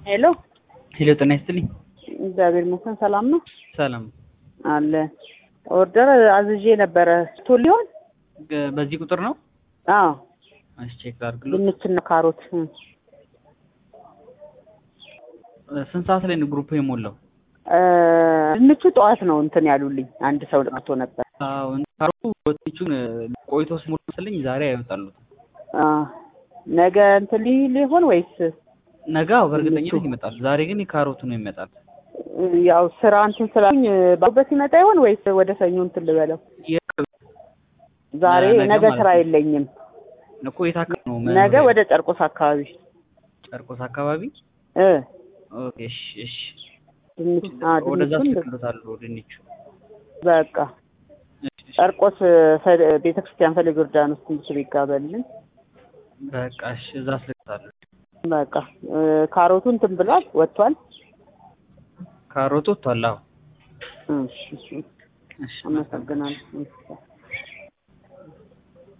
ሄሎ ሄሎ ጤና ይስጥልኝ። እግዚአብሔር ይመስገን ሰላም ነው ሰላም። አለ ኦርደር አዝዤ ነበረ ስቶ ሊሆን ገ- በዚህ ቁጥር ነው? አዎ እሺ ቼክ ላድርግልዎት። ድንችና ካሮት እ። ስንት ሰዓት ላይ ነው ግሩፕ የሞላው? እ፣ ድንቹ ጠዋት ነው እንትን ያሉልኝ አንድ ሰው መጥቶ ነበር አዎ ካሮቱ ወጥቹን ቆይቶ ሲሞላ መሰለኝ ዛሬ አይወጣሉትም። አ፣ ነገ እንትን ሊ- ሊሆን ወይስ ነገ አዎ በእርግጠኝነት ይመጣል። ዛሬ ግን የካሮቱ ነው ይመጣል። እ፣ ያው ስራ እንትን ስላሉኝ ባሉበት ይመጣ ይሆን ወይስ ወደ ሰኞ እንትን ልበለው? ዛሬ ነገ ነገ ማለት ስራ ነው። የለኝም። እኮ የት አካባቢ ነው? ነገ መኖሪያ? ወደ ጨርቆስ አካባቢ ጨርቆስ አካባቢ። እ ኦኬ እሺ እሺ። ድንች አ ወደዛ ድንቹን ስልክሎታለሁ ድንቹ። በቃ እሺ፣ እሺ። ጨርቆስ ቤተ ክርስቲያን ፈለገ ዮርዳኖስ ትንሽ ቢጋበልን በቃ እሺ፣ እዛ ስልክሎታለሁ። በቃ እ፣ ካሮቱ እንትን ብሏል ወጥቷል። ካሮቱ ወጥቷል። አዎ እሺ እሺ፣ እሺ። አመሰግናለሁ።